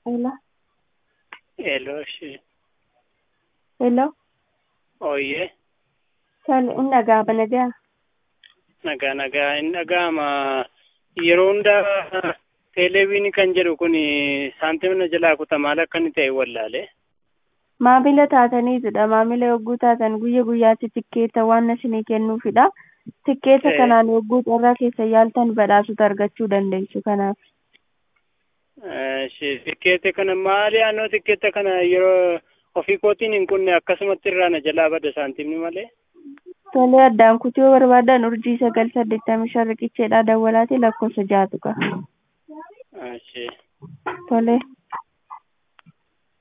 Hello. Hello, shi. Hello. Ooyyee. Tole, in dhaga'ama nagaa. Nagaa nagaa hin dhaga'ama. Yeroo hundaa teeleeviin kan jedhu kun saantimna jalaa kuta maal akka inni ta'e wallaalee. Maamila taataniitudha. Maamila yogguu taatan guyya guyyaatti tikkeetta waan isinii kennuufidha. Tikkeetta Eh. kanaan yogguu carraa keessa yaaltan badhaasota argachuu dandeessu kanaaf. Shi tikkeette kana maali annoo tikkeetta kana yeroo ofii kootiin hin kunne akkasumatti irraa na jalaa bada saantimni malee. Tolee addaan kutuu yoo barbaadan urjii sagal saddeettamii shan riqicheedhaa dawwalaati lakkoofsa jaatu qaba. Shi. Tolee.